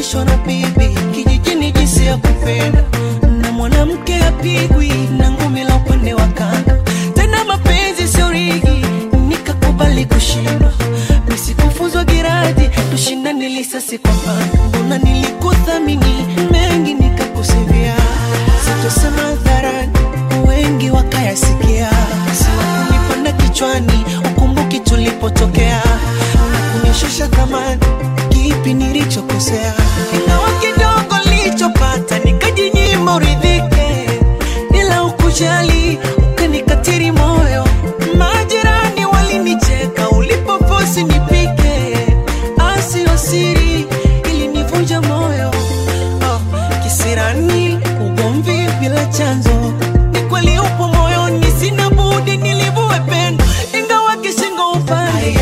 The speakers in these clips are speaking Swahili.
nilifundishwa na bibi kijijini jinsi ya kupenda, na mwanamke apigwi na ngumi la upande wa kanga. Tena mapenzi sio rigi, nikakubali kushindwa. Nisikufuzwa giradi, tushindane lisasi kwa panga. Mbona nilikuthamini mengi nikakusivia, sitosema hadharani, wengi wakayasikia. Siwakunipanda kichwani, ukumbuki tulipotokea na kunishusha thamani, kipi nilichokosea? Ingawa kidogo nilichopata nikajinyima uridhike, ila ukujali ukanikatiri moyo. Majirani walinicheka ulipofosi nipike, asio siri ilinivunja moyo. Oh, kisirani ugomvi bila chanzo, ni kweli upo moyoni, sina budi nilivue pendo, ingawa kishingo upande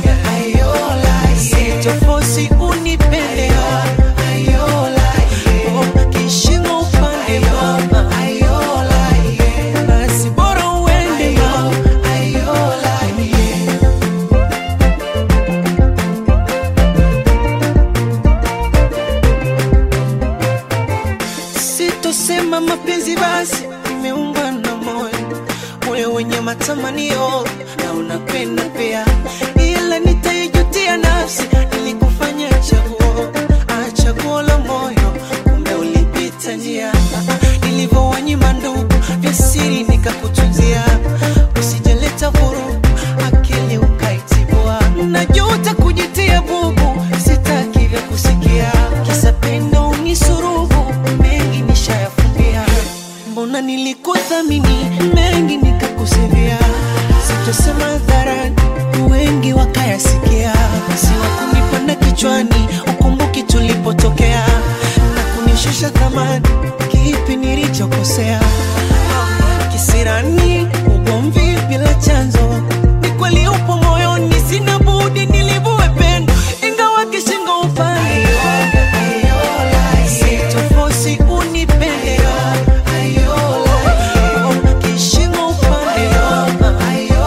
sitofosi unipende Oh, kishingo upande mama basi bora uende mama Sitosema mapenzi basi imeungwa na moyo, moyo wenye matamanio na unapenda pia, ila nitaijutia nafsi ilikufanya chaguo, ah, chaguo la moyo, kumbe ulipita njia nilivyowanyima ndugu vya siri nikakutunzia, usijaleta vurugu akili ukaitibua, najuta kujitia bubu, sitaki vya kusikia, kisa pendo unisurubu, mengi nishayafumbia, mbona nilikuthamini mengi nikakusivia, sitosema hadharani, wengi wakayasikia, siwakunipanda kichwani, ukumbuki tulipotokea na kunishusha thamani, kipi nilichokosea? Kisirani, ugomvi bila chanzo, ni kweli upo moyoni, sina budi nilivue pendo, ingawa kishingo upande sitofosi unipende kishingo upande mama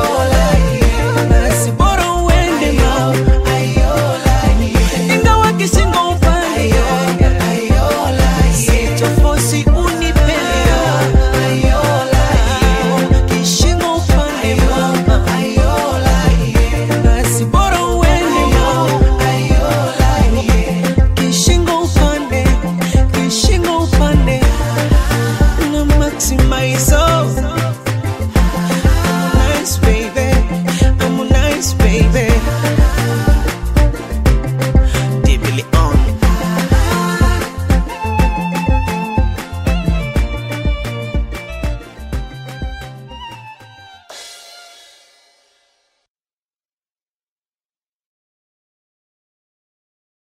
basi bora uende mama ingawa kishingo upande sitofosi unipende kishingo upande mama basi bora uende mama kishingo upande kishingo upande na maximize